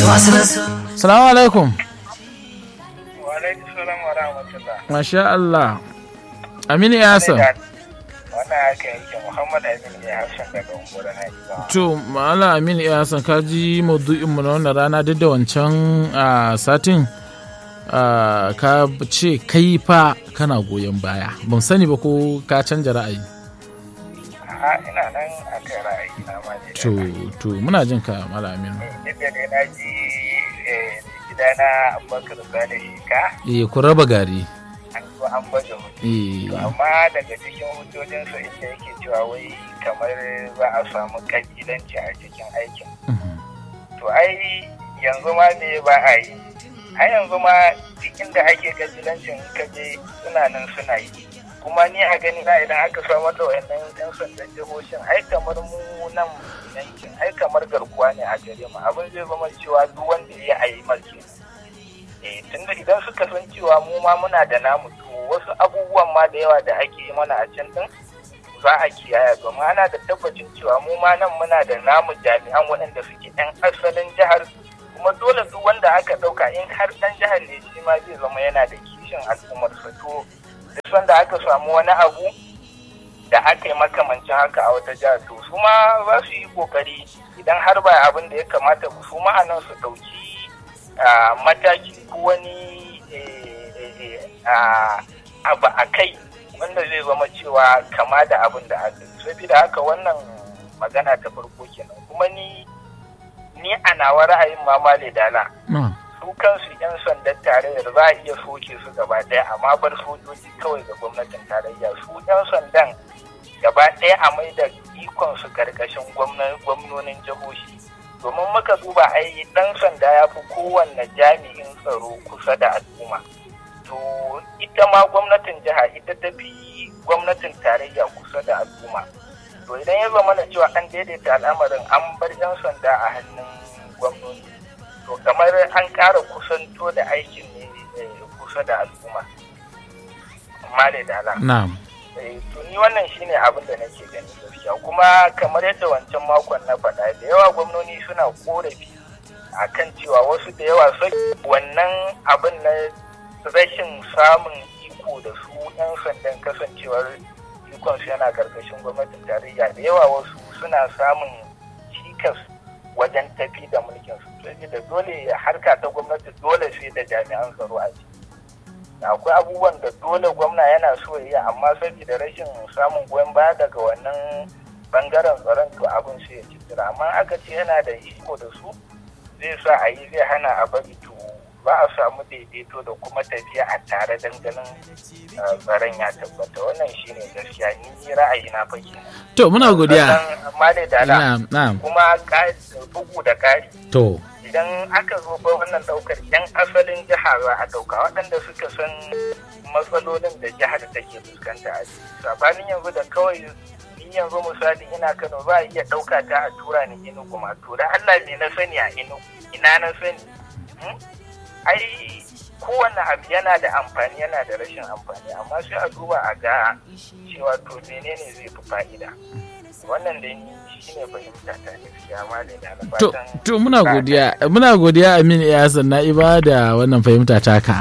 salamu alaikum wa alaikum salam wa rahmatullah masha Allah aminu ya san wannan haka yake muhammad amin ya hassan daga unguwar haifa to ma'ala aminu ya san ka ji maudu'inmu na wannan rana duk da wancan a satin a, ka ce kai fa kana goyon baya ban sani ba ko ka canja ra'ayi a ina nan a kai ra'ayi na ma ne to to muna jin ka mala aminu duk da dai na ji eh, gidana abubakar sale shika eh ku raba gari an zo an baje mutu eh To amma daga cikin hujjojinsa inda yake cewa wai kamar za a samu kabilanci a cikin aikin mhm. to ai yanzu ma me ba a yi a yanzu ma duk inda ake kabilancin in ka je suna nan suna yi kuma ni a gani na idan aka samar da wayannan yan sandan jihohin ai kamar mu nan yankin ai kamar garkuwa ne a gare mu abin zai zama cewa duk wanda ya yi marke eh tunda idan suka san cewa mu ma muna da namu to wasu abubuwan ma da yawa da ake yi mana a can din za a kiyaye domin ana da tabbacin cewa mu ma nan muna da namu jami'an waɗanda suke ɗan asalin jihar kuma dole duk wanda aka ɗauka in har ɗan jihar ne shi ma zai zama yana da kishin al'ummarsa to duk sanda aka samu wani abu da aka yi makamancin haka a wata jihar to su ma za su yi kokari idan har ba abin da ya kamata ku su ma a nan su ɗauki ah, mataki ko wani eh, eh, eh, ah, abu a kai wanda zai zama cewa kama da abin da aka yi saboda haka wannan magana ta farko kenan kuma ni ni a nawa ra'ayin mamale dala na su kansu 'yan sandan tarayyar za a iya soke su gaba ɗaya amma bar sojoji kawai ga gwamnatin tarayya su 'yan sandan gaba ɗaya a mai da ikon su karkashin gwamna- gwamnonin jihohi domin muka duba ai ɗan sanda ya fi kowanne jami'in tsaro kusa da al'umma to ita ma gwamnatin jiha ita ta fi gwamnatin tarayya kusa da al'umma to idan ya zama na cewa an daidaita al'amarin an bar 'yan sanda a hannun gwamnati to kamar an ƙara kusanto da aikin ne eh, kusa da al'umma male da ala na'am Eh, to ni wannan shine abin da nake gani gaskiya kuma kamar yadda wancan makon na faɗa da yawa gwamnoni suna korafi akan cewa wasu da yawa sai wannan abin na rashin samun iko da su 'yan sandan kasancewar ikonsu yana karkashin gwamnatin tarayya da yawa wasu suna samun cikas wajen tafi da mulkin su saboda dole harka ta gwamnati dole sai da jami'an tsaro a ciki akwai abubuwan da dole gwamna yana so ya yi amma saboda rashin samun goyon baya daga wannan bangaren tsaron to abin sai ya citira amma aka ce yana da iko da su zai sa a yi zai hana a bari to ba a samu daidaito da kuma tafiya a tare danganin tsaron ya tabbata wannan shine gaskiya ni ra'ayi na fake to muna godiya amma da dala na'am na'am kuma ƙari- bugu da ƙari to idan aka zo ba wannan daukar yan asalin jiha za a dauka waɗanda suka san matsalolin da jihar take fuskanta a ciki sabanin yanzu da kawai ni yanzu misali ina kano za a iya ɗauka ta a tura ni inugu ma to da allah ne na sani a inugu ina na sani Hmm? ai kowane abu yana da amfani yana da rashin amfani amma sai a duba a ga cewa to menene zai fi fa'ida wannan da ni shine fahimta ta gaskiya ma da na to fatan to muna godiya muna godiya Amin Iyasan Na'iba da wannan fahimta taka